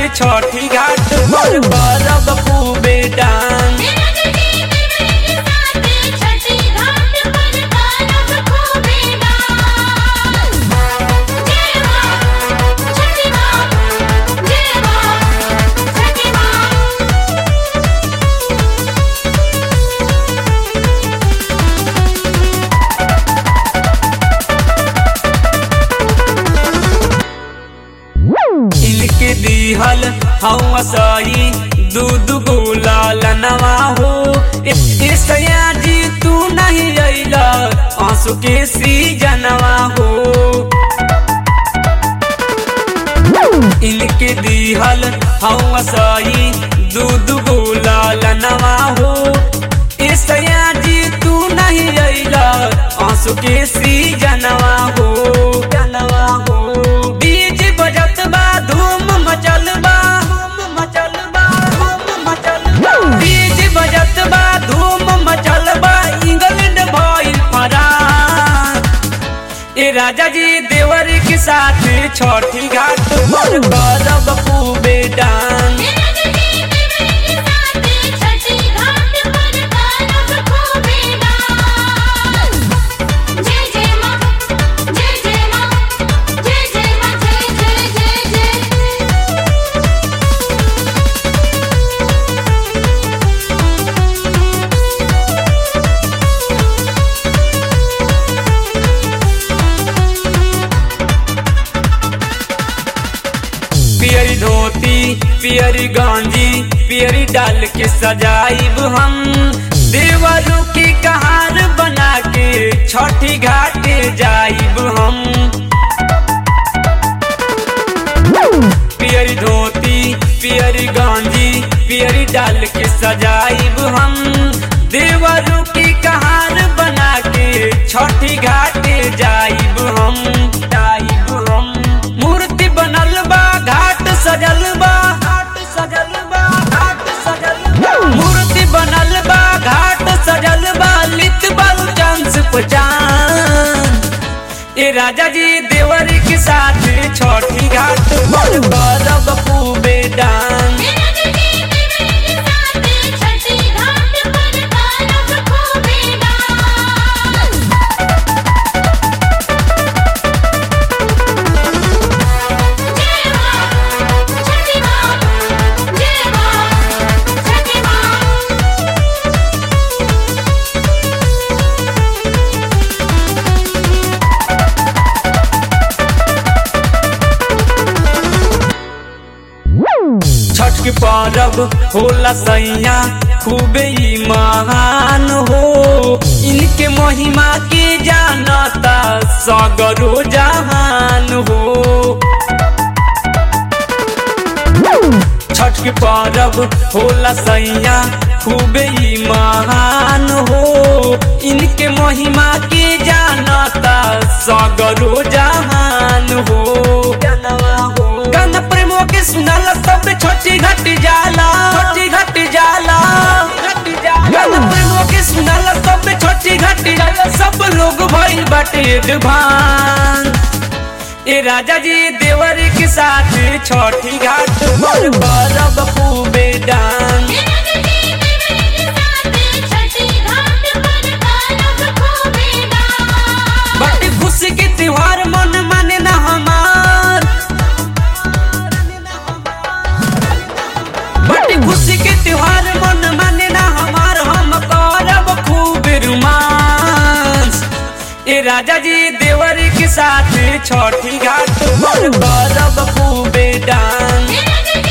छठी घाट पर करब खूबे डांस छठी घाट पर करब खूबे डांस जय मां छठी मां जय मां छठी मां इनके दिहल हवा सही दूध गुलाल नवा हो ईसया जी तू नहीं अइला आंसू के सीजनवा हो इनके दिहल हवा सही दूध गुलाल नवा हो ईसया जी तू नहीं अइला आंसू के सीजनवा हो जनवा हो बीज बजत बा धूम मचल बा धूम मचल बा धूम मचल बा बीज बजत बा धूम मचल बा इंग्लैंड भइल फरार ए राजा जी देवर के साथ छठी घाट पर करब खूबे डांस छठी घाट पर करब खूबे डांस जय जय मां जय जय मां जय जय मां जय जय जय जय पियरी धोती पियरी गांजी पियरी डाल के सजाइब हम देवरू की कहार बना के छठी घाटे जाइब हम पियरी धोती पियरी गांजी पियरी डाल के सजाइब हम देवरू की कहार बना के छठी घाटे जाइब हम जाइब हम मूर्ति बनल बा घाट सजल बा घाट सजल बा घाट सजल बा मूर्ति बनल बा घाट सजल बा लित बल चांस पहचान ए राजा जी देवर के साथ छठी घाट पर करब खूबे डांस छठी घाट पर करब खूबे डांस जय मां छठी मां जय मां छठी मां छठ के परब होला सैया खूबे ही महान हो इनके महिमा के जानता सगरो जहान हो छठ के परब होला सैया खूबे ही महान हो इनके महिमा के जानता सगरो जहान हो गाना प्रेमो के सुनाला सब छोटी घट जाला छोटी घट जाला गाना प्रेमो के सुनाला सब छोटी घट जाला सब लोग भइल बाटे एडवांस ए राजा जी देवर के साथ छठी घाट पर करब खूबे डांस छठी घाट पर करब खूबे डांस बड़ी खुशी के त्योहार मन माने ना हमार बड़ी खुशी के त्योहार मन माने ना हमार हम करब खूब रोमांस ए राजा जी देवर के साथ छठी घाट पर करब खूबे डांस छठी